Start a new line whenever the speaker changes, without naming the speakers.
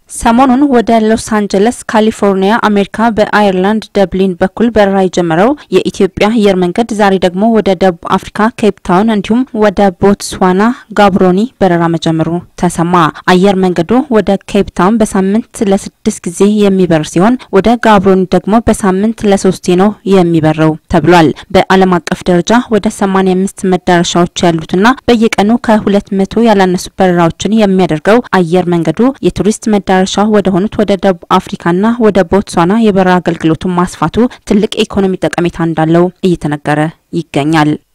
ሰሞኑን ወደ ሎስ አንጀለስ ካሊፎርኒያ አሜሪካ በአየርላንድ ደብሊን በኩል በረራ የጀመረው የኢትዮጵያ አየር መንገድ ዛሬ ደግሞ ወደ ደቡብ አፍሪካ ኬፕ ታውን እንዲሁም ወደ ቦትስዋና ጋብሮኒ በረራ መጀመሩ ተሰማ። አየር መንገዱ ወደ ኬፕ ታውን በሳምንት ለስድስት ጊዜ የሚበር ሲሆን ወደ ጋብሮኒ ደግሞ በሳምንት ለሶስቴ ነው የሚበረው ተብሏል። በዓለም አቀፍ ደረጃ ወደ 85 መዳረሻዎች ያሉትና በየቀኑ ከሁለት መቶ ያላነሱ በረራዎችን የሚያደርገው አየር መንገዱ የቱሪስት መዳ መዳረሻ ወደ ሆኑት ወደ ደቡብ አፍሪካና ወደ ቦትስዋና የበረራ አገልግሎቱን ማስፋቱ ትልቅ የኢኮኖሚ ጠቀሜታ እንዳለው እየተነገረ ይገኛል።